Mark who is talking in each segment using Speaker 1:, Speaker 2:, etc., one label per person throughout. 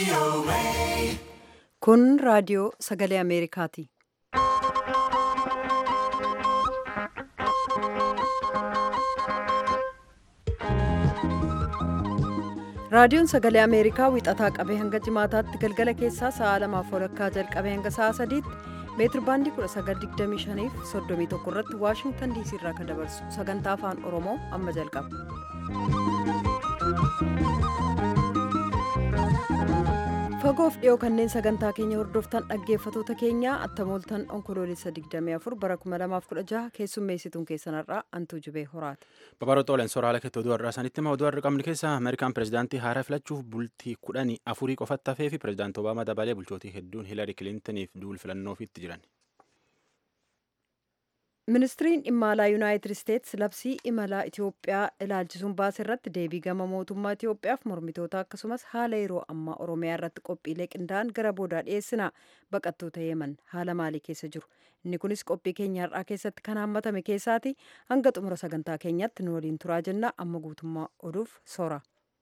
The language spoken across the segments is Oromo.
Speaker 1: Kun raadiyoo sagalee Ameerikaati. Raadiyoon sagalee Ameerikaa wixataa qabee hanga jimaataatti galgala keessaa sa'a lamaaf walakkaa jalqabee hanga sa'a sadiitti meetir baandii 1925 fi 31 irratti Waashingtan diisii irraa kan dabarsu sagantaa afaan Oromoo amma jalqaba. Fagoof dhiyoo kanneen sagantaa keenya hordoftan dhaggeeffatoota keenyaa attamooltan onkoloolessa 24 bara 2016 keessummeessituun keessanarraa antuu jibee horaati.
Speaker 2: Babaroota Olen Soraala keetti oduu har'aa sanitti hima oduu har'a qabnu keessa Ameerikaan pirezidaantii haaraa filachuuf bultii kudhanii afurii qofatti hafee fi pirezidaantii Obaamaa dabalee bulchootii hedduun Hiilari Kilintaniif duul filannoofitti jiran.
Speaker 1: Ministiriin dhimma alaa Yuunaayitid Isteetsi labsii imalaa Itoophiyaa ilaalchisuun baase irratti deebii gama mootummaa Itoophiyaaf mormitoota akkasumas haala yeroo ammaa Oromiyaa irratti qophiilee qindaa'an gara boodaa dhiyeessina. Baqattoota Yemen haala maalii keessa jiru? Inni kunis qophii keenya har'aa keessatti kan hammatame keessaati. Hanga xumura sagantaa keenyatti nu waliin turaa jenna. Amma guutummaa oduuf soora.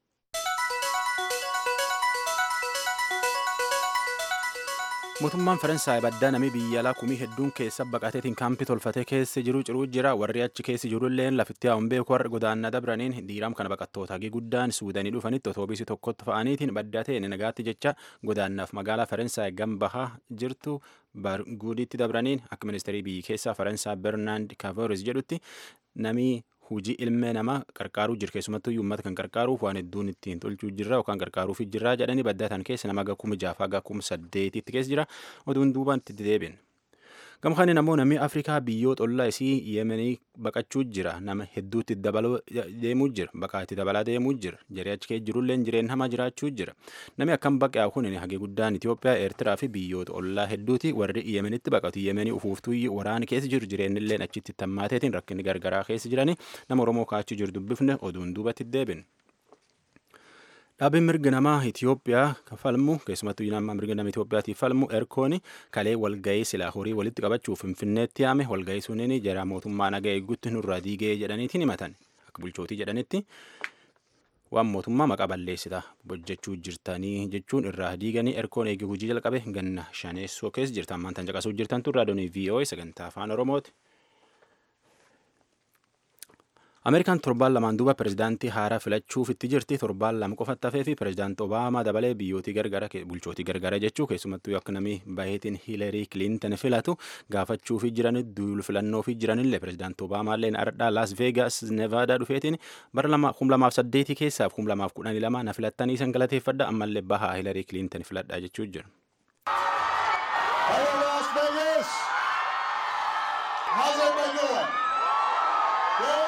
Speaker 2: Mootummaan Faransaay baddaa namni biyya alaa kumii hedduun keessa baqateetiin kaampii tolfatee keessa jiru ciruu jira. Warri achi keessa jirullee lafitti haa'uun beeku warra godaannaa dabraniin diiram kana baqattoota hagii guddaan suudanii dhufanitti otoobiisii tokkotti fa'aniitiin baddaa ta'e nagaatti jecha godaannaaf magaalaa Faransaay gambahaa jirtu barguudiitti dabraniin akka ministeerii biyyi keessaa Faransaay Bernaand Kavaris jedhutti namni hujii ilmee namaa qarqaaruu jira keessumattuu uummata kan qarqaaruuf waan hedduun ittiin tolchuu jirra yookaan qarqaaruuf jirra jedhanii baddatan keessa nama gakkuma jaafaa gakkuma saddeetitti keessa jira oduun duubaan itti deebiin. Gama kanaan ammoo namni Afrikaa biyyoota ollaa isii Yemenii baqachuu jira. Nama hedduutti dabaluu deemuu jira. Baqaatti dabalaa deemuu jira. Jaree achi keessa jirullee jireenya hamaa jiraachuu jira. Namni akkam baqaa kun hagee guddaan Itoophiyaa, Eertiraa fi biyyoota ollaa hedduuti warri Yemenitti baqatu. Yemenii ufuuftuu waraana keessa jiru jireenyillee achitti tammaateetiin rakkinni gargaraa keessa jirani nama Oromoo kaachuu jiru dubbifne oduun duubatti deebin. Dhaabbiin mirga namaa Itoophiyaa falmu keessumattuu nama mirga nama Itoophiyaatiif falmu erkoon kalee walgahii silaa horii walitti qabachuuf finfinneetti yaame walgahii suniin jara mootummaa nagaa eeguutti nurraa diigee jedhaniitiin himatan akka bulchootii jedhanitti waan mootummaa maqaa balleessita hojjechuu jirtanii jechuun irraa diiganii erkoon eegee hojii jalqabe ganna shaneessoo keessa jirtan maantaan caqasuu jirtan turraa doonii VOA sagantaa afaan Oromooti. Ameerikaan torbaan lamaan duuba pirezidaantii haaraa filachuuf itti jirti. Torbaan lama qofatti hafee fi pirezidaantii Obaamaa dabalee biyyootii gargara bulchootii gargara jechuu keessumattuu akka namni baay'eetiin Hiilarii Kilintan filatu gaafachuufi jiran duul filannoofi jiranillee pirezidaantii Obaamaa ardhaa Las Veegas Nevaadaa dhufeetiin bara kum lamaaf saddeetii keessaaf kum lamaaf kudhanii lama na filattanii san galateeffadha ammallee bahaa Hiilarii Kilintan filadhaa jechuu jira.
Speaker 3: Hello, Las Vegas! How's everybody doing? Good?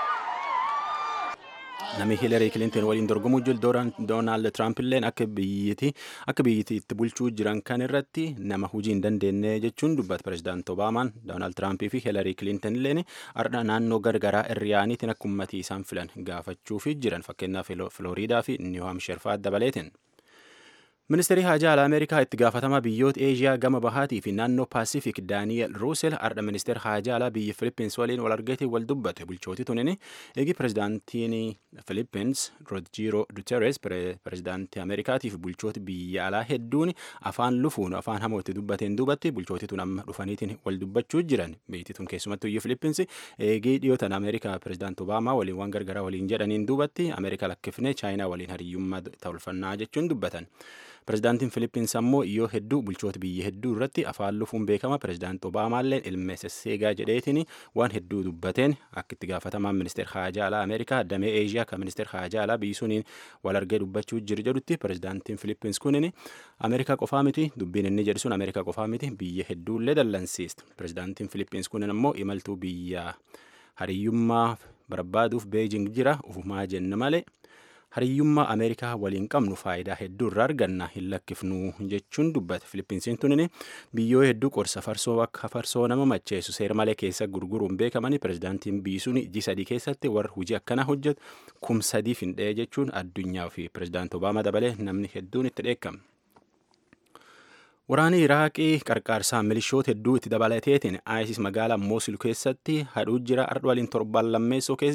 Speaker 2: Namni Hiilarii Kilinton waliin dorgomuu jiru Doonaald Tiraamp illee akka biyyatti akka biyyatti itti bulchuu jiran kan irratti nama hojii hin dandeenye jechuun dubbata pirezidaantii Obaamaan Doonaald Tiraampii fi Hiilarii Kilinton illeen ardha naannoo gargaraa irriyaaniitiin akka ummatii isaan filan gaafachuuf jiran fakkeenyaaf Filooriidaa fi Niiw Haamshar fa'aa dabaleetiin. Ministeerri Haajaa Alaa Ameerikaa itti gaafatamaa biyyoota Eeshiyaa gama bahaatii fi naannoo Paasifik Daani'el Ruusel ardha ministeera Haajaa Alaa biyya Filippins waliin wal argeetiin wal dubbate. Bulchootii tunin eegi pirezidaantiin Filippins Rodjiro Duteres pirezidaantii Ameerikaatiif bulchooti biyya alaa hedduun afaan lufuun afaan hamootti dubbateen duubatti bulchootii tun amma dhufaniitiin wal dubbachuu jiran. Biyyi tun keessumattuu biyya Filippins eegii dhiyootan Ameerikaa pirezidaantii Obaamaa waliin waan gargaraa waliin jedhaniin duubatti Ameerikaa lakkifnee Chaayinaa waliin hariyyummaa tolfannaa jechuun dubbatan. Pirezidaantiin Filippins ammoo yoo hedduu bulchoota biyya hedduu irratti afaan lufuun beekama. Pirezidaantii Obaamaallee ilma sesseegaa jedheetiin waan hedduu dubbateen akka itti gaafatamaan ministeera haajaa alaa Ameerikaa damee Eeshiyaa kan ministeera haajaa alaa biyyi suniin wal argee dubbachuu jiru jedhutti pirezidaantiin Filippins kunin Ameerikaa qofaa miti dubbiin inni jedhu sun Ameerikaa qofaa miti biyya hedduullee dallansiista. Pirezidaantiin Filippins kunin ammoo imaltuu biyya hariyyummaa barbaaduuf Beejing jira ufumaa jenna malee. hariyyummaa ameerikaa waliin qabnu faayidaa hedduu irraa arganna hin lakkifnu jechuun dubbate filippinsiin tunin biyyoo hedduu qorsa farsoo akka farsoo nama macheessu seera malee keessa gurguruun beekamanii pirezidaantiin biyyi sun ji sadii keessatti warra hojii akkanaa hojjetu kum sadii findhee jechuun addunyaa fi pirezidaantii obaamaa dabalee namni hedduun itti dheekkama. Waraanni Iraaqii qarqaarsaan milishoota hedduu itti dabalateetiin ISIS magaalaa Mosul keessatti hadhuu jira ardha waliin torban lammeessoo keessa jira.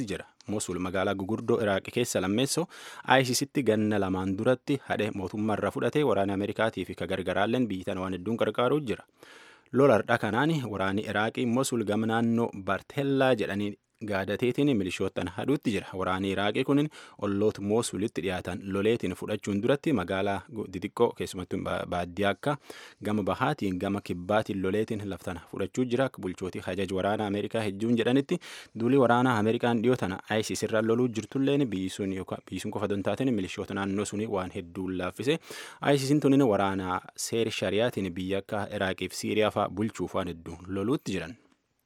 Speaker 2: mosul magaalaa gugurdoo iraaqi keessa lammeessoo ISISitti ganna lamaan duratti hadhe mootummaarra fudhatee waraana ameerikaatii fi kagargaraalleen biyyi tana waan hedduun qarqaaruu jira lola hardha kanaan waraanni iraaqii mosul gama naannoo barteellaa jedhanii gaadateetiin milishoottan hadhuutti jira waraanni iraaqii kunin olloota moosulitti dhiyaatan loleetiin fudhachuun duratti magaalaa xixiqqoo keessumattuu baadiyyaa akka gama bahaatiin gama kibbaatiin loleetiin laftana fudhachuu jira akka bulchootii hajaj waraana ameerikaa hedduun jedhanitti duuli waraanaa ameerikaan dhiyoo tana isis irra loluu jirtulleen biyyi sun yookaan biyyi sun qofa dontaatiin milishoota naannoo suni waan hedduun laaffise isisin tunin waraanaa seeri shariyaatiin biyya akka iraaqiif siiriyaa fa'aa bulchuuf waan hedduun loluutti jiran.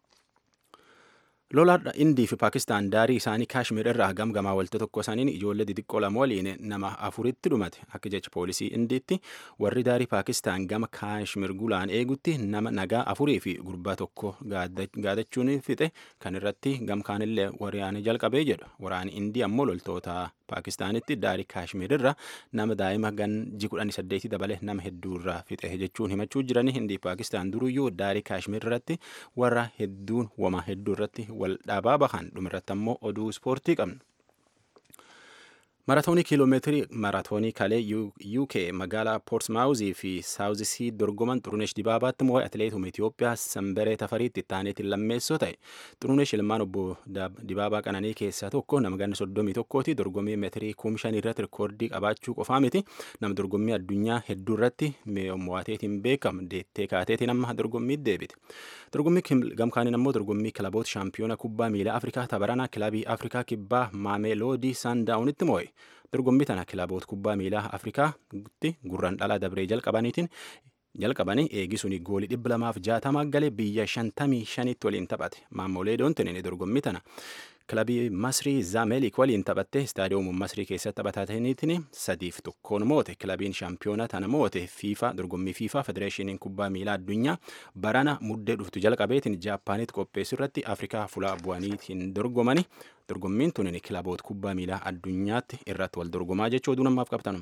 Speaker 2: lola indii fi paakistaan daarii isaanii kaashmir irraa gamgamaa walta tokko isaaniin ijoollee xixiqqoo lama waliin nama afuritti dhumate akka jecha poolisii indiitti warri daarii paakistaan gama kaashmir gulaan eegutti nama nagaa afurii fi gurbaa tokko gaadachuun fixe kan irratti gamkaanillee waraana jalqabee jedhu waraani indii ammoo loltoota paakistaanitti daarii kaashmir irra nama daa'ima ganji kudhanii saddeetii dabale nama hedduu irraa fixe jechuun himachuu jiranii indii paakistaan duruyyuu daarii kaashmir irratti warra hedduun wama hedduu irratti wal dhaabaa bahan dhumirratti ammoo oduu ispoortii qabna. Maratoonii kiiloomeetirii maratoonii kalee UK magaalaa Poortsmaawuzii fi Saawuzisii dorgoman Xurunesh Dibaabaatti moo'ee atileetuma Itoophiyaa Sanbaree Tafariitti taaneetiin lammeessoo ta'e. Xurunesh ilmaan obbo Dibaabaa Qananii keessaa tokko nama ganna soddomii tokkooti dorgommii meetirii kum shanii irratti rikoordii qabaachuu qofaa miti nama dorgommii addunyaa hedduu irratti mo'ateetiin beekamu deettee kaateetiin amma dorgommiitti deebite. Dorgommii gamkaaniin ammoo dorgommii kilaboota shaampiyoona kubbaa miilaa Afrikaa tabaranaa kilabii Afrikaa kibbaa Maameeloodii Saandaawunitti moo'e. dorgommii tana kilaboota kubbaa miilaa afrikaatti gurraan dhalaa dabree jalqabaniitiin jalqabanii eegisuun goolii dhibba lamaaf jaatamaa galee biyya shantamii shanitti waliin taphate maamoleedoon tinin dorgommii tana kilabii masrii zaamelik waliin taphatte istaadiyoomuu masrii keessatti taphatataniitiin sadiif tokkoon moote kilabiin shaampiyoona tana moote fiifa dorgommii fiifa federeeshiniin kubbaa miilaa addunyaa barana muddee dhuftu jalqabeetiin jaappaanitti qopheessu irratti afrikaa fulaa bu'aniitiin dorgomanii dorgommiin tunin kilaboota kubbaa miilaa addunyaatti irratti wal dorgomaa jechuu oduu namaaf qabtanum.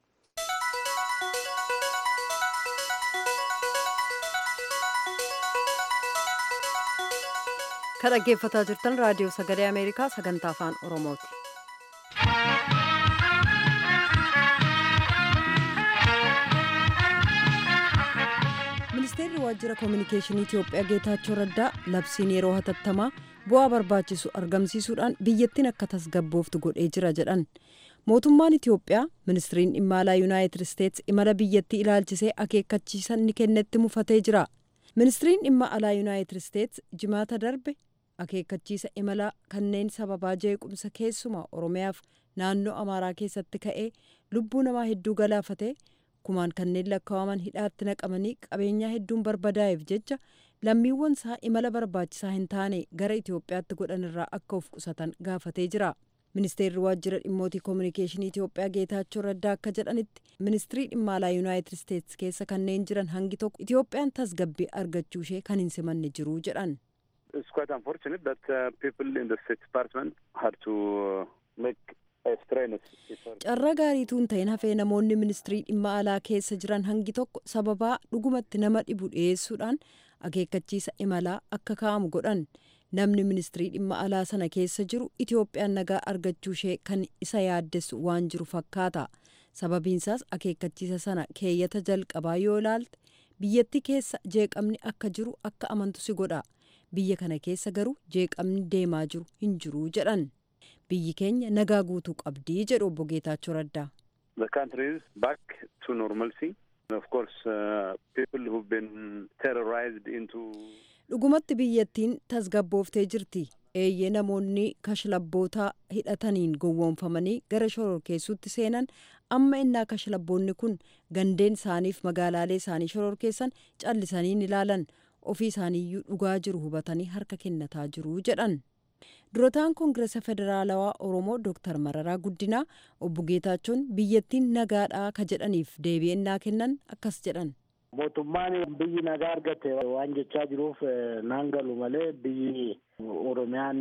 Speaker 1: kan dhaggeeffataa jirtan raadiyoo sagalee ameerikaa sagantaa afaan oromooti. ministeerri waajjira koominikeeshinii itiyoophiyaa geetaachoo raddaa labsiin yeroo hatattamaa bu'aa barbaachisu argamsiisuudhaan biyyattiin akka tasgabbooftu godhee jira jedhan mootummaan itiyoophiyaa ministiriin dhimma alaa yuunaayitid isteets imala biyyattii ilaalchisee akeekkachiisa ni kennetti mufatee jira ministiriin dhimma alaa yuunaayitid isteets jimaata darbe akeekkachiisa imala kanneen sababaa jeequmsa keessumaa oromiyaaf naannoo amaaraa keessatti ka'ee lubbuu namaa hedduu galaafate kumaan kanneen lakkaa'aman hidhaatti naqamanii qabeenyaa hedduun barbadaa'eef jecha lammiiwwan isaa imala barbaachisaa hin taane gara itiyoophiyaatti godhan irraa akka of qusatan gaafatee jira ministeerri waajjira dhimmootii koominikeeshinii itiyoophiyaa geetaachoo raddaa akka jedhanitti ministirii dhimma alaa yuunaayitid isteets keessa kanneen jiran hangi tokko itiyoophiyaan tasgabbii argachuu ishee kan hin simanne jiru jedhan.
Speaker 4: It's quite unfortunate that uh, people in the State Department had to uh, make
Speaker 1: carra gaariituun ta'in hafee namoonni ministirii dhimma alaa keessa jiran hangi tokko sababaa dhugumatti nama dhibu dhiyeessuudhaan akeekkachiisa imalaa akka kaa'amu godhan namni ministirii dhimma alaa sana keessa jiru itiyoophiyaan nagaa argachuu ishee kan isa yaaddessu waan jiru fakkaata sababiinsaas akeekkachiisa sana keeyyata jalqabaa yoo ilaalte biyyattii keessa jeeqamni akka jiru akka amantu si godha biyya kana keessa garuu jeeqamni deemaa jiru hin jiru jedhan. biyyi keenya nagaa guutuu qabdii jedhu obbo Geetaachoo Raddaa.
Speaker 4: The country is back to normalcy. Of course, uh, people who've been terrorized into
Speaker 1: dhugumatti biyyattiin tasgabbooftee jirti eeyyee namoonni kashlabbootaa hidhataniin gowwoomfamanii gara shororkeessuutti seenan amma innaa kashlabboonni kun gandeen isaaniif magaalaalee isaanii shororkeessan callisanii ilaalan ofii isaaniiyyuu dhugaa jiru hubatanii harka kennataa jiru jedhan. durataan koongiresa federaalawaa oromoo dooktar mararaa guddinaa obbo geetaachoon biyyattiin nagaadhaa ka jedhaniif deebi'ennaa kennan akkas jedhan.
Speaker 5: mootummaan biyyi nagaa argate waan jechaa jiruuf naan galu malee biyyi oromiyaan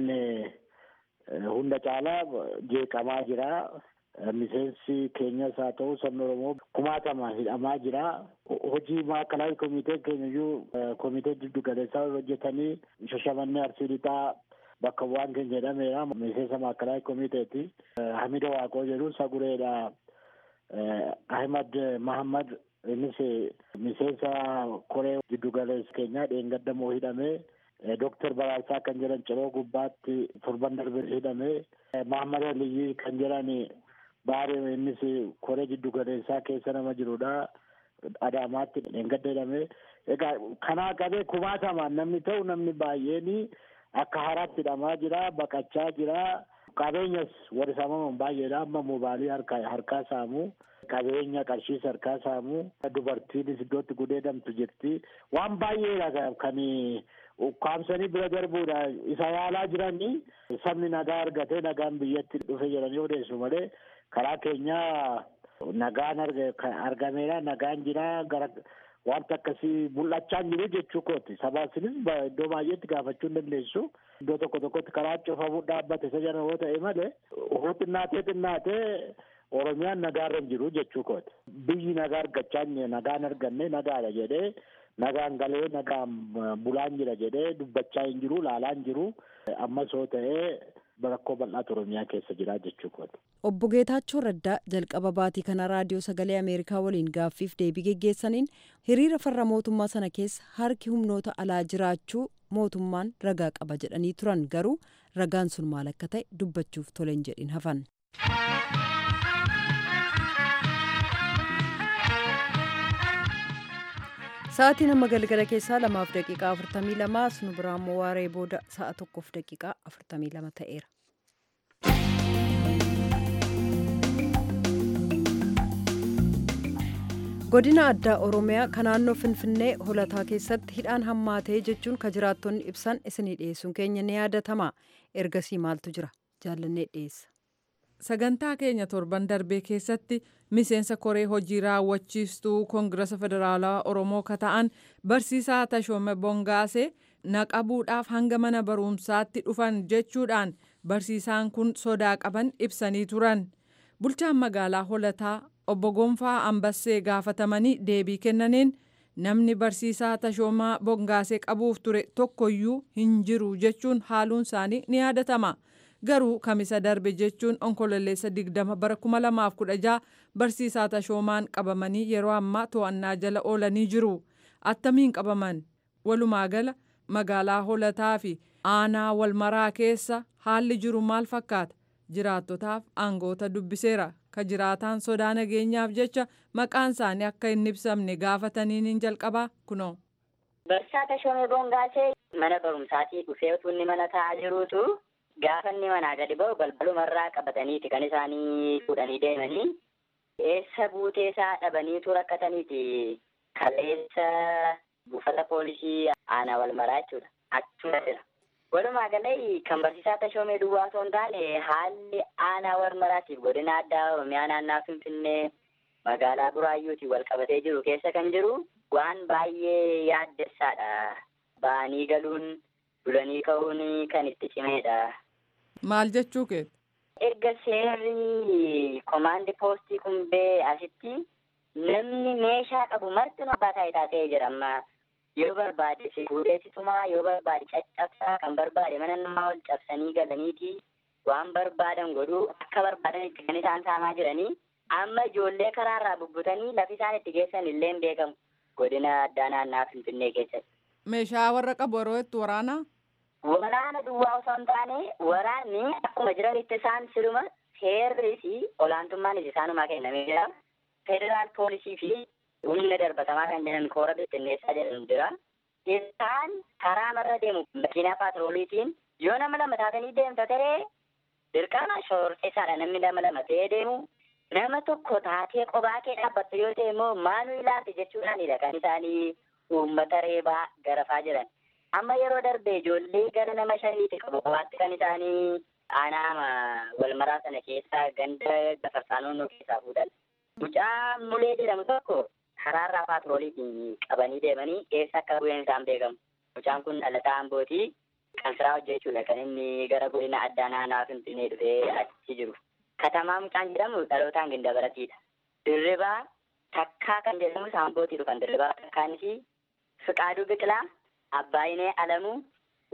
Speaker 5: hunda caalaa jeeqamaa jira. miseensi keenyas haa ta'u sabni oromoo kumaatama hidhamaa jira hojii maakalaay komitee keenya iyyuu komitee giddu galeessaa hojjetanii shashamannee arsii lixaa bakka bu'aan keenya jedhameera miseensa maakalaay komiteeti hamida waaqoo jedhu sagureedha ahmad mahammad innis miseensa koree giddugaleessa keenyaa dheengaddamoo hidhamee Dooktar Baraasaa kan jedhan ciroo gubbaatti torban darbe hidhamee Mahammad Aliyyi kan jedhan baaree innis koree giddugaleessaa keessa nama jirudha. Adaamaatti dheengadda hidhamee egaa kanaa qabee kumaatamaan namni ta'u namni baay'een akka haaraatti hidhamaa jira baqachaa jira qabeenyas warri saamaman baay'eedha amma moobaalii harkaa saamu qabeenya qarshiis harkaa saamu dubartiinis iddootti gudeedamtu jirti waan baay'eedha kan ukkaamsanii bira darbuudha isa yaalaa jiranii sabni nagaa argatee nagaan biyyatti dhufe jedhanii odeessu malee karaa keenyaa nagaan argameera nagaan jira gara wanta akkasii mul'achaa hin jiru jechuu kooti sabaasinis iddoo baay'eetti gaafachuu hin dandeessu iddoo tokko tokkotti karaa cufamuu dhaabbate isa jala yoo ta'e malee hoo xinnaatee xinnaatee oromiyaan nagaarra hin jiru jechuu kooti biyyi nagaa argachaa nagaan arganne nagaadha jedhee nagaan galee nagaan bulaan jira jedhee dubbachaa hin jiru laalaa hin jiru ammas yoo ta'ee rakkoo bal'aatu oromiyaa keessa jira jechuu kooti.
Speaker 1: Obbo Geetaachoo Raddaa jalqaba baatii kana raadiyoo sagalee Ameerikaa waliin gaaffiif deebii geggeessaniin hiriira farra mootummaa sana keessa harki humnoota alaa jiraachuu mootummaan ragaa qaba jedhanii turan garuu ragaan sun maal akka ta'e dubbachuuf toleen jedhin hafan. Sa'aatiin amma galgala keessaa lamaaf daqiiqaa afurtamii lama nu biraa immoo waaree booda sa'a tokkoof daqiiqaa afurtamii lama ta'eera. godina addaa oromiyaa kan naannoo finfinnee holataa keessatti hidhaan hammaatee jechuun ka jiraattonni ibsan isinii dhiyeessuun keenya ni yaadatama ergasii maaltu jira jaallannee dhiyeessa.
Speaker 6: sagantaa keenya torban darbee keessatti miseensa koree hojii raawwachiistuu koongirasa federaalawaa oromoo ka ta'an barsiisaa tashoome bongaasee naqabuudhaaf hanga mana barumsaatti dhufan jechuudhaan barsiisaan kun sodaa qaban ibsanii turan bulchaan magaalaa holataa obbo Gonfaa Ambassee gaafatamanii deebii kennaniin namni barsiisaa tashoomaa bongaasee qabuuf ture tokkoyyuu hin jiru jechuun haaluun isaanii ni yaadatama. Garuu kamisa darbe jechuun onkololeessa 20 bara 2016 barsiisaa tashoomaan qabamanii yeroo ammaa to'annaa jala oolanii jiru. Attamiin qabaman? Walumaa gala magaalaa holataa fi aanaa walmaraa keessa haalli jiru maal fakkaata? Jiraattotaaf aangoota dubbiseera. ka jiraataan sodaa nageenyaaf jecha maqaan isaanii akka hin ibsamne gaafataniin hin jalqabaa kunoo.
Speaker 7: Barsiisaa Tashoomee Bongaasee mana barumsaatii dhufee utuu inni mana taa'aa jiruutu gaafa inni manaa gadi ba'u balbalumarraa qabataniiti kan isaanii fuudhanii deemanii eessa buutee isaa dhabaniitu rakkataniiti kaleessa buufata poolisii aanaa walmaraa jechuudha achuma jira. Walumaa galee kan barsiisaa Tashoomee Duwwaa osoo hin taane haalli aanaa walmaraatiif godina addaa Oromiyaa naannaa Finfinnee magaalaa Buraayyuutiin wal qabatee jiru keessa kan jiru waan baay'ee yaaddessaadha. Ba'anii galuun bulanii ka'uun kan itti cimeedha.
Speaker 6: Maal jechuu keeti?
Speaker 7: Erga seerri komaandi poostii kumbee asitti namni meeshaa qabu marti abbaa taayitaa ta'ee jira amma. yoo barbaade si fuudheessitumaa yoo barbaade caccabsaa kan barbaade mana namaa ol cabsanii galaniiti waan barbaadan godhuu akka barbaadanitti kan isaan saamaa jiranii amma ijoollee karaarraa bubbutanii lafi isaan itti geessan illee hin beekamu godina addaa naannaa finfinnee keessatti.
Speaker 6: Meeshaa warra qabu yeroo itti waraana?
Speaker 7: Waraana duwwaa osoo hin taane waraanni akkuma jiranitti isaan siluma seerri fi olaantummaanis isaanumaa kennamee jira. Federaal poolisii fi humna darbatamaa kan jedhan koora bittinneessaa jedhamu jira. Isaan karaa marra deemu makiinaa paatrooliitiin yoo nama lama taatanii deemta ta'ee dirqama shororkeessaadha namni nama lama ta'ee deemu. Nama tokko taatee qobaa kee dhaabbattu yoo ta'e immoo maaluu ilaati jechuudhaanidha kan isaanii uummata reebaa garafaa jiran. Amma yeroo darbe ijoollee gara nama shaniiti qabu qobaatti kan isaanii aanaa walmaraa sana keessaa ganda gafarsaa naannoo keessaa fuudhan. Mucaa mulee jedhamu tokko karaarraa paatrooliitiin qabanii deemanii eessa akka bu'een isaan beekamu. Mucaan kun dhalataa Ambootii kan siraa hojjechuudha kan inni gara godina addaa naannaa Finfinnee dhufee achi jiru. Katamaa mucaan jedhamu dhalootaan gindabaratiidha. Dirribaa takkaa kan jedhamu Ambootii dhufan dirribaa takkaanis Fiqaaduu Biqilaa, Abbaayinee Alamuu,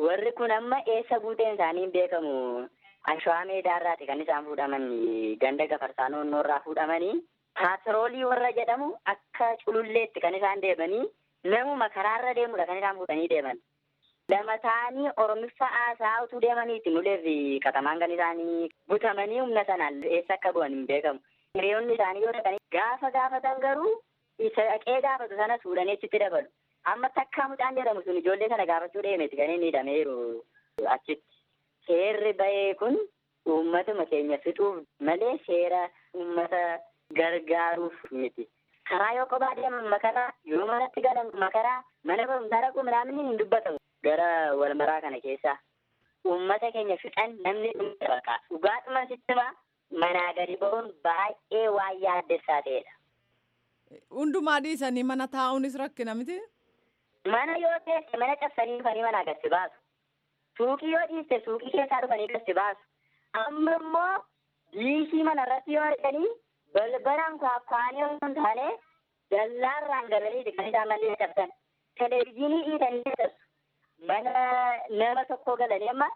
Speaker 7: warri kun amma eessa buuteen isaanii hin beekamu ashawaa meedaarraati kan isaan fuudhaman ganda gafarsaa noonnoorraa fuudhamanii paatroolii warra jedhamu akka cululleetti kan isaan deemanii namuma karaarra deemudha kan isaan fuudhanii deeman. Lama ta'anii Oromiffa haasaa utuu deemaniiti nuleef katamaan kan isaanii butamanii humna sanaan eessa akka bu'an hin beekamu. Hiriyoonni isaanii yoo dhaqanii gaafa gaafatan garuu isa dhaqee gaafatu sana fuudhanii achitti dabalu. Amma takkaa mucaan jedhamu sun ijoollee sana gaafachuu deemeeti kan inni hidhameeru achitti. Seerri bahee kun uummatuma keenya fixuuf malee seera uummata gargaaruuf miti. Karaa yoo kophaa deeman makaraa yoo manatti galan makaraa mana barumsaa dhaquu midhaan hin dubbatamu. Gara wal maraa kana keessaa uummata keenya fixan namni dhumte baqa. Dhugaadhuma sittima manaa gadi ba'uun baay'ee waan yaaddessaa ta'edha.
Speaker 6: Hundumaa dhiisanii mana taa'uunis rakkina miti.
Speaker 7: Mana yoo teesse mana cabsanii dhufanii manaa gadi baasu. Suuqii yoo dhiiste suuqii keessaa dhufanii gadi baasu. Amma immoo diishii mana irratti yoo arganii balbalaan kwaakwaanii osoo hin taane dallaarraan galanii kan isaan mallee cabsan. Televezyiinii dhiitanii cabsu. Mana nama tokko galanii amma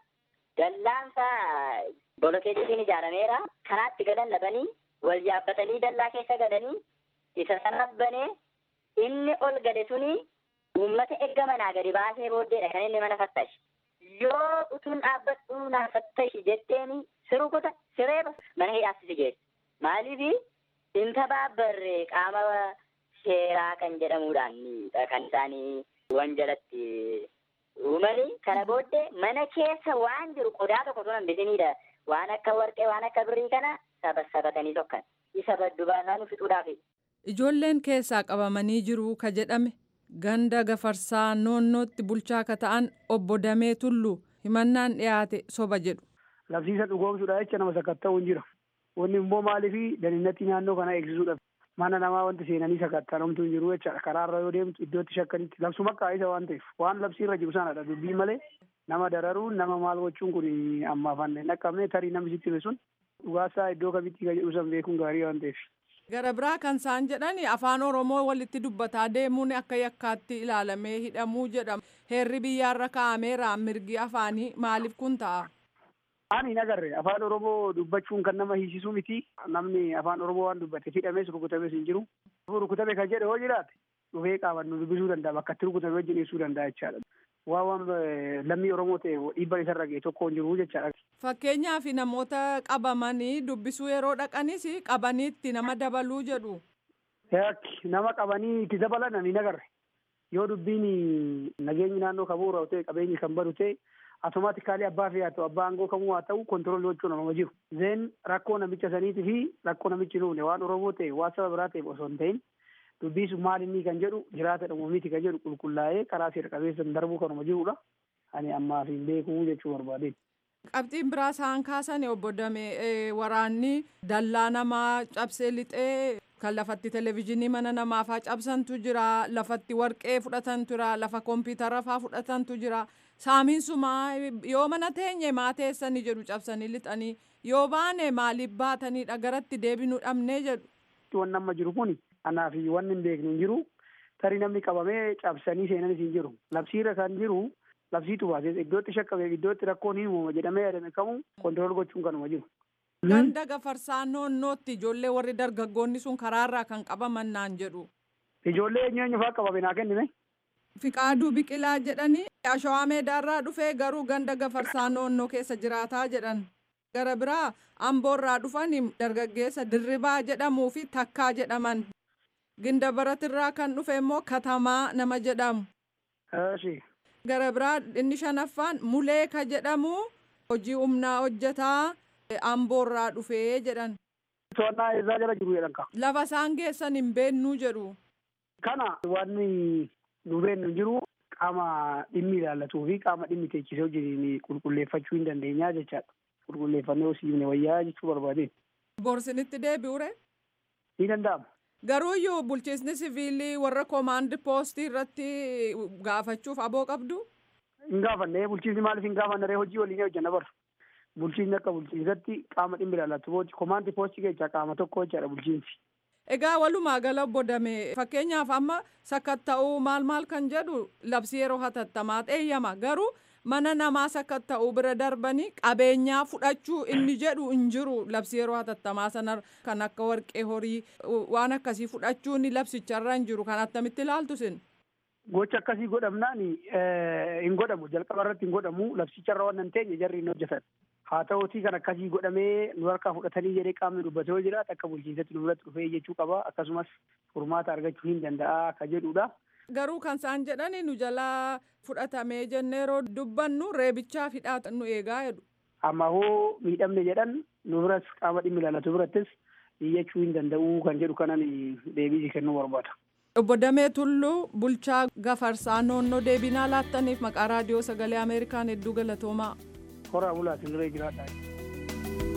Speaker 7: dallaansaa bolokeetiin ijaarameera. Kanaatti galan dhabanii wal yaabbatanii dallaa keessa galanii isa sanaaf banee inni ol gale suni uummata erga manaa gadi baasee booddeedha kan inni mana fattashi. Yoo utuun dhaabbadhu naa fattashi jetteeni sirukuta sireeba mana hidhaatti geessu. Maaliif inta baabbarree qaama seeraa kan jedhamuudhaan kan isaanii wanjalatti uumanii kana booddee mana keessa waan jiru qodaa tokko sun hambisiniidha. Waan akka warqee waan akka birrii kana sabatanii tokkan. Isa baddu baasaan fixuudhaafi.
Speaker 6: Ijoolleen keessaa qabamanii jiru ka jedhame ganda gafarsaa noonnootti bulchaa ka ta'an obbo Damee Tulluu himannaan dhiyaate soba jedhu.
Speaker 8: Labsiisa dhugoomsuudha jecha nama sakatta'uu hin jira. Wanni immoo maaliif daninatti naannoo kana eegsisuudha. Mana namaa wanti seenanii sakattanamtu hin jiru jechaadha. Karaarra yoo deemtu iddootti shakkanitti labsuma kaa'isa waan ta'eef waan labsiirra jiru sanadha dubbii malee nama dararuun nama maal gochuun kun ammaaf hin dhaqqabne tarii namni sitti hime sun dhugaasaa iddoo kamitti kan jedhu san beekuun gaarii waan ta'eef.
Speaker 6: Gara biraa kan isaan jedhan afaan Oromoo walitti dubbataa deemuun akka yakkaatti ilaalamee hidhamuu jedhama. Heerri biyyaarra kaa'ameera mirgi afaanii maaliif kun ta'a?
Speaker 8: Ani hin agarre afaan Oromoo dubbachuun kan nama hiisisu miti. Namni afaan Oromoo waan dubbate hidhamees rukutamees hin jiru. Rukutame kan jedhe yoo jiraate dhufee qaaman nu dubbisuu danda'a bakka itti rukutame wajjin ibsuu danda'a jechaadha. Waan waan lammii Oromoo ta'e dhiibban isarra ga'e tokko hin jiru jechaadha.
Speaker 6: Fakkeenyaaf namoota qabamanii dubbisuu yeroo dhaqanis qabaniitti nama dabaluu jedhu.
Speaker 8: Nama qabanii itti dabalan ani hin agarre. Yoo dubbiin nageenyi naannoo kan bu'uura ta'e qabeenyi kan badu ta'e automaatikaalii abbaa fi haa ta'u abbaa aangoo kamuu haa ta'u kontiroolii gochuun nama jiru. Zeen rakkoo namicha saniitii fi rakkoo namichi nuufne waan Oromoo ta'e waan saba biraa ta'e osoo hin ta'in dubbii sun maal inni kan jedhu jiraata dhumoomiti kan jedhu qulqullaa'ee karaa seera qabeessan darbuu kanuma jirudha. Ani ammaaf hin beekuu jechuu barbaadeen.
Speaker 6: Qabxiin biraa isaan kaasan obbo Damee waraanni dallaa namaa cabsee lixee kan lafatti televezyiinii mana namaafaa cabsantu jira lafatti warqee fudhatantu jira lafa kompiitara faa fudhatantu jira saamiinsumaa yoo mana teenye maa teessanii jedhu cabsanii lixanii yoo baane maaliif baatanidha garatti deebinuu dhabnee jedhu.
Speaker 8: Wanni amma jiru kun anaa fi wanni hin beeknu hin jiru tarii namni qabamee cabsanii seenanis hin jiru labsiirra kan jiru labsiitu baasee iddootti shakkame iddootti rakkoon hin uumama jedhamee yaadame kamuu kontirool gochuun kanuma jiru.
Speaker 6: Ganda gafarsaa noonnootti ijoollee warri dargaggoonni sun karaarraa kan qabaman naan jedhu.
Speaker 8: Ijoollee eenyu eenyu fa'aa qabame naa kennime.
Speaker 6: Fiqaaduu biqilaa jedhanii ashawaa meedaarraa dhufee garuu ganda gafarsaa noonnoo keessa jiraataa jedhan. Gara biraa amboorraa dhufanii dargaggeessa dirribaa jedhamuu fi takkaa jedhaman. Ginda baratirraa kan dhufe immoo katamaa nama jedhamu. Gara biraa inni shanaffaan mulee ka jedhamu hojii humnaa hojjetaa amboorraa dhufee jedhan.
Speaker 8: To'annaa eessaa jala jiru jedhan ka.
Speaker 6: Lafa isaan geessan hin beennuu jedhu.
Speaker 8: Kana wanni nu beennu jiru qaama dhimmi ilaallatuu fi qaama dhimmi teechisee hojii qulqulleeffachuu hin dandeenyaa jechaadha. Qulqulleeffannee hosiifne wayyaa jechuu barbaadeen.
Speaker 6: Borsinitti deebi'ure.
Speaker 8: Ni danda'ama.
Speaker 6: Garuuyyuu bulchiisni siviilii warra koomaandi poostii irratti gaafachuuf aboo qabdu.
Speaker 8: Hin gaafanne bulchiisni maaliif hin gaafanne hojii waliin hojjanna bara. Bulchiisni akka bulchiisatti qaama dhimmi ilaallatu koomaandi poostii keessaa qaama tokko jechaadha bulchiinsi.
Speaker 6: Egaa walumaa gala bodame fakkeenyaaf amma sakatta'uu maal maal kan jedhu labsii yeroo hatattamaa xeeyyama garuu mana namaas akka ta'u bira darbanii qabeenyaa fudhachuu inni jedhu hin jiru labsi yeroo hatattamaa sana kan akka warqee horii waan akkasii fudhachuun labsicharra hin jiru kan attamitti ilaaltu sin.
Speaker 8: Gocha akkasii godhamnaan hin godhamu jalqaba irratti hin godhamu labsicharra waan hin teenye jarri hin hojjetan. Haa ta'uutii kan akkasii godhamee nu harkaa fudhatanii jedhee qaamni dubbatee yoo jiraate akka bulchiinsatti nu biratti dhufee jechuu qaba akkasumas furmaata argachuu hin danda'a akka jedhudha.
Speaker 6: Garuu kan isaan jedhani nu jalaa fudhatamee jennee yeroo dubbannu reebichaa fidhaa nu eegaa jedhu.
Speaker 8: Amma hoo miidhamne jedhan nu biras qaama dhimmi ilaalatu birattis iyyachuu hin danda'u kan jedhu kanan deebii kennuu barbaada.
Speaker 6: Obbo Damee Tulluu bulchaa gafarsaa noonnoo deebinaa laattaniif maqaa raadiyoo sagalee Ameerikaan hedduu galatoomaa.
Speaker 8: Horaa bulaatiin diree jiraadhaa.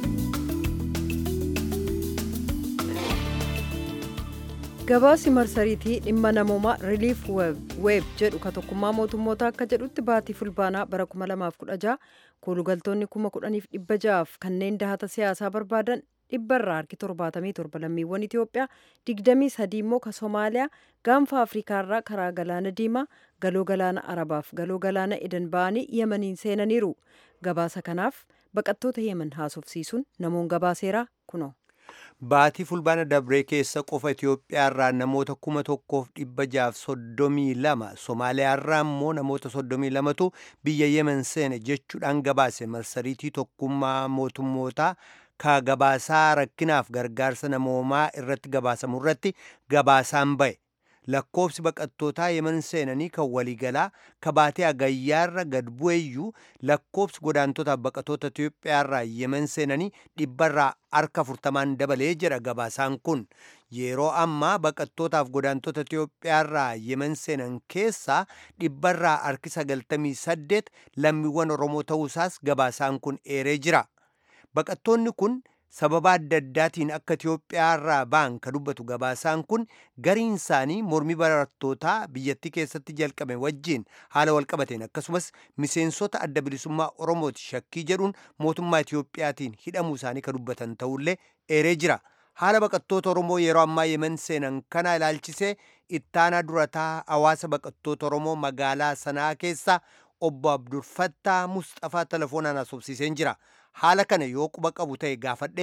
Speaker 1: gabaasi marsariitii dhimma namoomaa reliif weeb jedhu ka tokkummaa mootummoota akka jedhutti baatii fulbaanaa bara 2016 koolugaltoonni 10,600 kanneen dahata siyaasaa barbaadan dhibbarraa harki 77 lammiiwwan Itoophiyaa 23 immoo ka Somaaliyaa gaanfa Afriikaarraa karaa galaana diimaa galoo galaana Arabaaf galoo galaana Edan ba'anii Yemaniin seenaniiru. Gabaasa kanaaf baqattoota Yemen haasofsiisuun namoon gabaaseeraa kunoo.
Speaker 9: Baatii fulbaana dabree keessa qofa Itoophiyaarraa namoota kuma tokkoof dhibba jaaf soddomii lama Somaaliyaarraa immoo namoota soddomii lamatu biyya Yemen seene jechuudhaan gabaase marsariitii tokkummaa mootummootaa ka gabaasaa rakkinaaf gargaarsa namoomaa irratti gabaasamu irratti gabaasaan ba'e. lakkoofsi baqattootaa yemen seenanii kan waliigalaa ka baatee agayyaarra gad bu'eeyyuu lakkoofsi godaantotaaf baqattoota Itoophiyaarraa yemen seenanii dhibbarraa harka afurtamaan dabalee jedha gabaasaan kun yeroo ammaa baqattootaaf godaantota Itoophiyaarraa yemen seenan keessaa dhibbarraa harki sagaltamii saddeet lammiiwwan Oromoo ta'uusaas gabaasaan kun eeree jira baqattoonni kun sababa adda addaatiin akka Itoophiyaarraa ba'an ka dubbatu gabaasaan kun gariin isaanii mormii barattootaa biyyattii keessatti jalqabe wajjiin haala walqabateen akkasumas miseensota adda bilisummaa Oromooti shakkii jedhuun mootummaa Itoophiyaatiin hidhamuu isaanii ka dubbatan ta'ullee eeree jira. Haala baqattoota Oromoo yeroo ammaa yemen seenan kana ilaalchisee ittaanaa durataa hawaasa baqattoota Oromoo magaalaa sanaa keessa obbo Abdulfattaa Mustafaa telefoonaan haasofsiiseen jira. haala kana yoo quba qabu ta'e gaafadhe.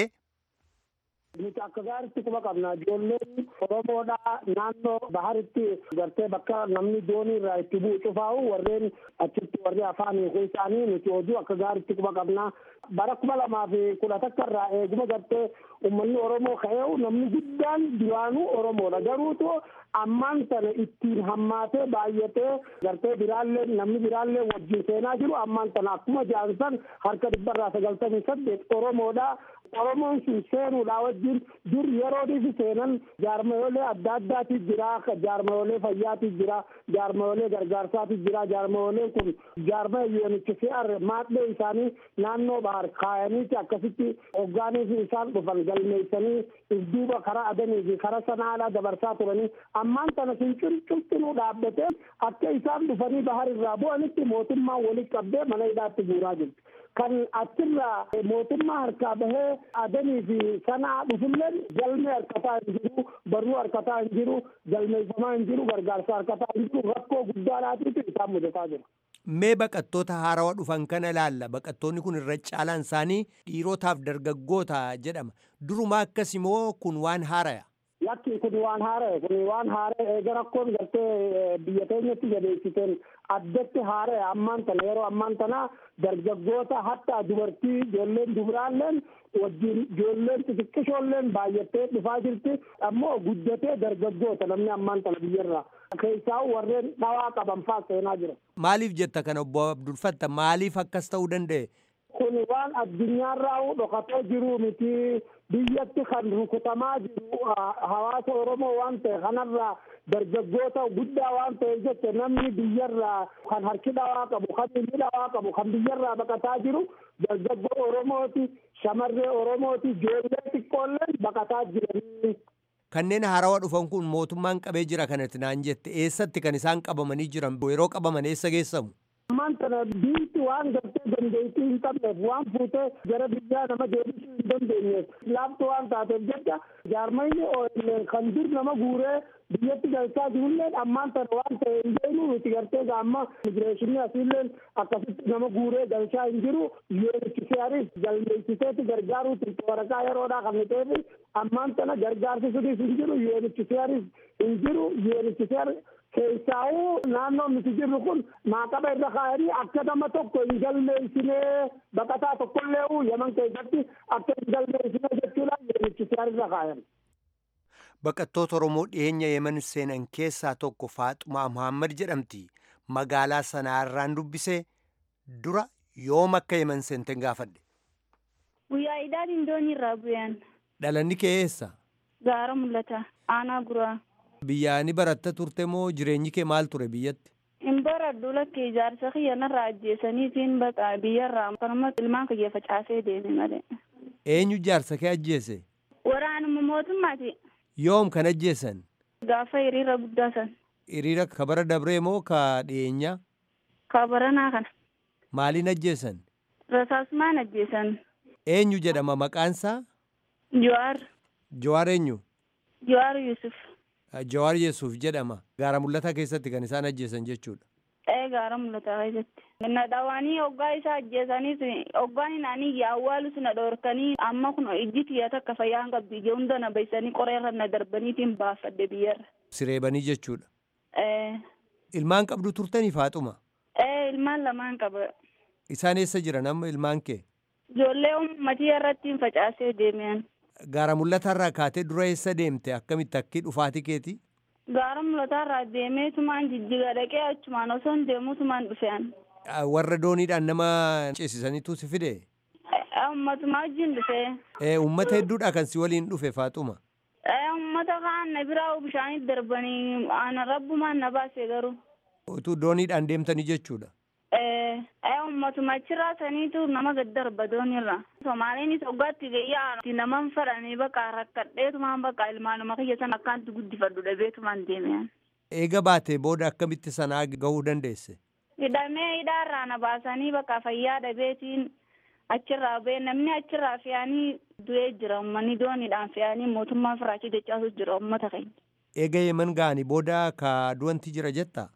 Speaker 5: Nuti akka gaaritti quba qabna. Ijoolleen Oromoodha naannoo baharitti gartee bakka namni doonii irraa itti bu'u cufaa'u warreen achitti warri afaan hiikuu isaanii nuti hojii akka gaaritti quba qabna. Bara kuma lamaa fi kudha takka irraa eeguma gartee uummanni Oromoo ka'eewu namni guddaan duraanuu Oromoodha. Garuutu ammaan sana ittiin hammaatee baay'atee gartee biraallee namni biraallee wajjin seenaa jiru ammaan sana akkuma jaansan harka dhibbarraa sagaltamii saddeet Oromoodha. Oromoon sun seenuudhaa wajjin dur yeroodhiif seenan jaarmayolee adda addaati jira jaarmayolee fayyaati jira jaarmayolee gargaarsaati jira jaarmayolee kun jaarmaya yoonichi fi'ar maadhee isaanii naannoo bahar kaayaniiti akkasitti hoggaaniif isaan dhufan galmeessanii isduuba karaa adanii fi karaa sanaadhaa dabarsaa turanii ammaan tana sun cuncinuu dhaabbatee akka isaan dhufanii bahar irraa bu'anitti mootummaan walitti qabdee mana hidhaatti guuraa jirti. kan achirraa mootummaa harkaa bahee adanii fi sanaa dhufulleen galmee harkataa hin jiru barruu harkataa hin jiru galmeeffamaa hin jiru gargaarsa harkataa hin jiru rakkoo guddaadhaatiitu isaan mudataa jira.
Speaker 9: Mee baqattoota haarawaa dhufan kana ilaalla baqattoonni kun irra caalaan isaanii dhiirotaaf dargaggoota jedhama durumaa akkas immoo kun waan haaraya.
Speaker 5: Lakki kun waan haara'e kun waan haara'e eega rakkoon gartee biyya keenyatti jabeessiteen addatti haara'e ammaan tana yeroo ammaan tana dargaggoota hatta dubartii ijoolleen dubraalleen wajjin ijoolleen xixiqqishoolleen baay'attee dhufaa jirti ammoo guddatee dargaggoota namni ammaan tana biyyarraa keessaa warreen dhawaa qaban faa seenaa jira.
Speaker 9: Maaliif jetta kana obbo Abdulfatta maaliif akkas ta'uu danda'e?
Speaker 5: kun waan addunyaarraa dhokatee jiru miti biyyatti kan rukutamaa jiru hawaasa oromoo waan ta'e kanarraa dargaggoota guddaa waan ta'e jette namni biyyarraa kan harki dhawaa qabu kan inni dhawaa qabu kan biyyarraa baqataa jiru dargaggoo oromooti shamarree oromooti ijoollee xiqqoolleen baqataa jiranii.
Speaker 9: Kanneen haarawaa dhufan kun mootummaan qabee jira kanatti naan jette eessatti kan isaan qabamanii jiran yeroo qabaman eessa geessamu?
Speaker 5: ammaan tana biitti waan gartee
Speaker 8: dandeettii hin qabneef waan fuutee gara biyyaa nama deebisuu hin dandeenyeef laaftu waan taateef jecha jaarmayni kan dur nama guuree biyyatti galchaa jirulleen ammaan tana waan ta'e hin beeknu nuti gartee gaamma imigireeshinii asiilleen akkasitti nama guuree galchaa hin jiru UNHCRis galmeessiseeti gargaaruuti waraqaa yeroodhaa kan ta'eef ammaan tana gargaarsi sunis hin jiru UNHCRis hin jiru UNHCR keessaa'uu naannoon nuti jirru kun maaqaba irra kaa'anii akka nama tokko hin galmeessinee baqataa tokkollee yaman keessatti akka hin galmeessinee jechuudhaan UNHCR irra kaayan.
Speaker 9: Baqattoota Oromoo dhiyeenya Yemen seenan keessaa tokko Faaxumaa Muhammad jedhamti. Magaalaa sanaarraan dubbisee dura yoom akka Yemen seenten gaafadhe.
Speaker 10: Guyyaa idaatiin doonii irraa bu'an.
Speaker 9: Dhalanni kee eessa?
Speaker 10: Gaara mul'ata. Aanaa guraa.
Speaker 9: Biyyaa ni baratta turte moo jireenyi kee maal ture biyyatti?
Speaker 10: Hin baradhu lakkee ijaarsa kiyya narraa ajjeesaniitiin baqa biyyarraa kanuma ilmaan kiyya facaasee deeme malee.
Speaker 9: Eenyu jaarsa kee ajjeese?
Speaker 10: Waraanuma mootummaati.
Speaker 9: Yoom kan ajjeesan?
Speaker 10: Gaafa hiriira guddaa san.
Speaker 9: Hiriira kabara dabree moo ka dhiyeenyaa?
Speaker 10: Kabaranaa kana.
Speaker 9: Maaliin ajjeesan?
Speaker 10: Rasaasumaan ajjeesan.
Speaker 9: Eenyu jedhama maqaansaa?
Speaker 10: Jawaar.
Speaker 9: Jawaar eenyu?
Speaker 10: Jawaar Yusuf.
Speaker 9: Jawaar Yesuuf jedhama. Gaara mul'ataa keessatti kan isaan ajjeesan jechuudha.
Speaker 10: Ee gaara mul'ataa keessatti. Na dhawaanii hoggaa isaa ajjeesaniis hoggaan inaanii awwaalus na dhoorkanii amma kun ijji tiyya takka fayyaan qabdi ija hunda na baysanii qoreerra na darbaniitiin baafadhe biyyarra.
Speaker 9: Sireebanii jechuudha.
Speaker 10: Ee.
Speaker 9: Ilmaan qabdu turtanii faaxuma?
Speaker 10: Ee ilmaan lamaan qaba.
Speaker 9: Isaan eessa jiran amma ilmaan kee?
Speaker 10: Ijoollee uummatii irratti facaasee deemean.
Speaker 9: Gaara mul'ataarraa kaatee dura eessa deemte akkamitti akki dhufaatii keeti?
Speaker 10: Gaara mul'ataarraa deemee tumaan jijjiga dhaqee achumaan osoo hin deemuu tumaan dhufean.
Speaker 9: Warra dooniidhaan nama ceesisaniitu si fide?
Speaker 10: Ummatumaa wajjin dhufee.
Speaker 9: Uummata hedduudha kan si waliin dhufe faaxuma?
Speaker 10: Uummata kaan na biraa bishaanitti darbanii ana rabbumaan na baase garuu.
Speaker 9: Utuu dooniidhaan deemtanii jechuudha?
Speaker 10: ummatuma achirraa saniitu nama gad darba doonirra. Somaaliinis hoggaatti gayyaa naman fadhanii bakka rakkadheetumaan bakka ilmaanuma kiyya sana akkaanti guddifadhu dhabeetumaan deemean.
Speaker 9: Eega baatee booda akkamitti sanaa gahuu dandeesse?
Speaker 10: Hidhamee hidhaarraa na baasanii bakka fayyaa dhabeetiin achirraa ba'e namni achirraa fe'anii du'ee jira uummanni dooniidhaan fe'anii mootummaa firaachi dachaasu jira uummata keenya.
Speaker 9: Eega yeman ga'anii booda ka du'anti jira jettaa?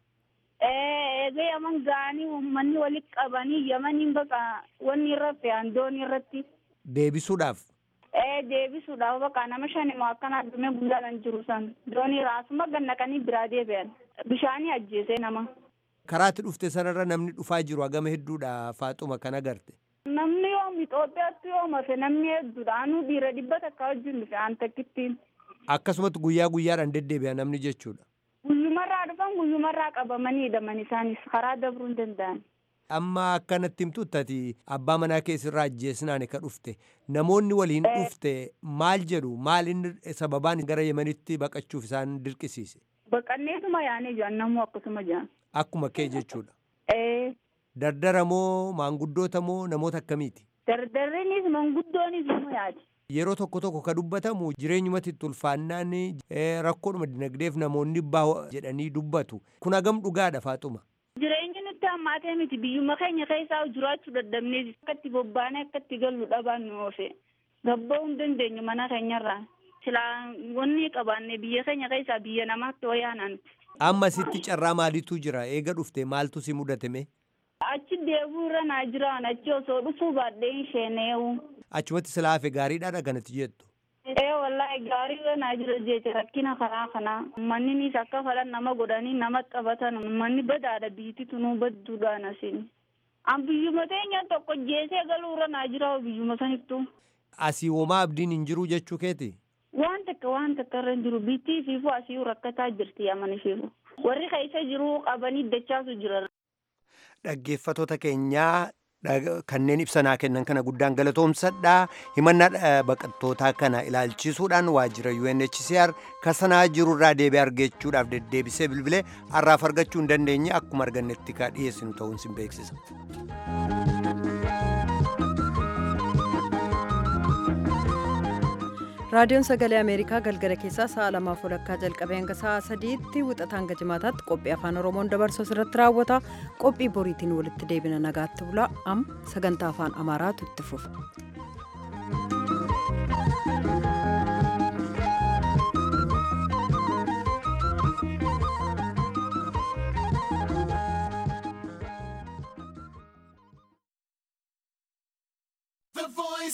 Speaker 10: eega yaman ga'anii uummanni walitti qabanii yamaniin bakka wanni irra fe'an doonii irratti.
Speaker 9: Deebisuudhaaf.
Speaker 10: Ee deebisuudhaaf bakka nama shanimoo akkana addumee guddaan jiru san doonii raasuma gannaqanii biraa deebi'an bishaanii ajjeesee nama.
Speaker 9: Karaatti dhufte sanarra namni dhufaa jiru hagama hedduudha faaxuma kan agarte.
Speaker 10: Namni yoom Itoophiyaatti yoom hafe namni hedduudha anuu dhiira dhibba takka wajjin dhufe aan takkittiin.
Speaker 9: Akkasumatti guyyaa guyyaadhaan deddeebi'a namni jechuudha.
Speaker 10: Guyyumarraa dhufan guyyumarraa qabamanii hidhaman isaanis karaa dabruu hin danda'an.
Speaker 9: Amma akkanatti himtutti abbaa manaa keessirraa ajjeesnaan ka dhufte namoonni waliin dhufte maal jedhu maal inni sababaan gara yemanitti baqachuuf isaan dirqisiise.
Speaker 10: Baqanneetuma yaanee jiran namuu akkasuma jiran.
Speaker 9: Akkuma kee jechuudha.
Speaker 10: Ee.
Speaker 9: Dardara moo maanguddoota moo namoota akkamiiti?
Speaker 10: Dardarriinis manguddoonis nama yaadi.
Speaker 9: Yeroo tokko tokko ka dubbatamu jireenyumatti itti ulfaannaan rakkoodhuma dinagdeef namoonni bahu jedhanii dubbatu. Kun hagam dhugaadha faaxuma.
Speaker 10: Jireenyi nutti hammaatee miti biyyuma keenya keessaa jiraachuu dadhabnee akka itti bobbaanee akka itti gallu dhabaan nu oofe. Gabba'uu hin dandeenyu mana keenyarraa. Silaa wanni qabaanne biyya keenya keessaa biyya namaatti wayyaanaan.
Speaker 9: Amma sitti carraa maaliitu jira eega dhufte maaltu si mudatame?
Speaker 10: Achi deebuu irra naa jiraan achi osoo dhufuu baadhee hin sheeneewu.
Speaker 9: Achumatti silaa hafe gaariidhaadha kanatti jettu.
Speaker 10: Ee wallahi gaarii irra naa jira jecha rakkina karaa kanaa. Uummanninis akka fedhan nama godhanii nama qabatan uummanni badaadha biyyatti tunuu badduudhaan asiin. An biyyuma teenya tokko jeesee galuu irra naa jira biyyuma sanittu.
Speaker 9: Asii homaa abdiin hin jiru jechuu keeti?
Speaker 10: Waan takka waan takka irra hin jiru bittii fiifu asii rakkataa jirti amani fiifu. Warri keessa jiru qabanii dachaasu jira.
Speaker 9: Dhaggeeffatoota keenyaa kanneen ibsanaa kennan kana guddaan galatoomsadha. Himannaa baqattootaa kana ilaalchisuudhaan waajjira UNHCR kasanaa jirurraa deebi'ee argachuudhaaf deddeebisee bilbilee har'aaf argachuu hin dandeenye akkuma argannetti ka dhiyeessinu ta'uun sin beeksisa.
Speaker 1: raadiyoon sagalee ameerikaa galgala keessaa sa'a lamaaf walakkaa jalqabee hanga sa'a sadiitti wixata hanga jimaataatti qophii afaan oromoon dabarsu irratti raawwata qophii boriitiin walitti deebina nagaatti bula am sagantaa afaan amaaraatu itti fufa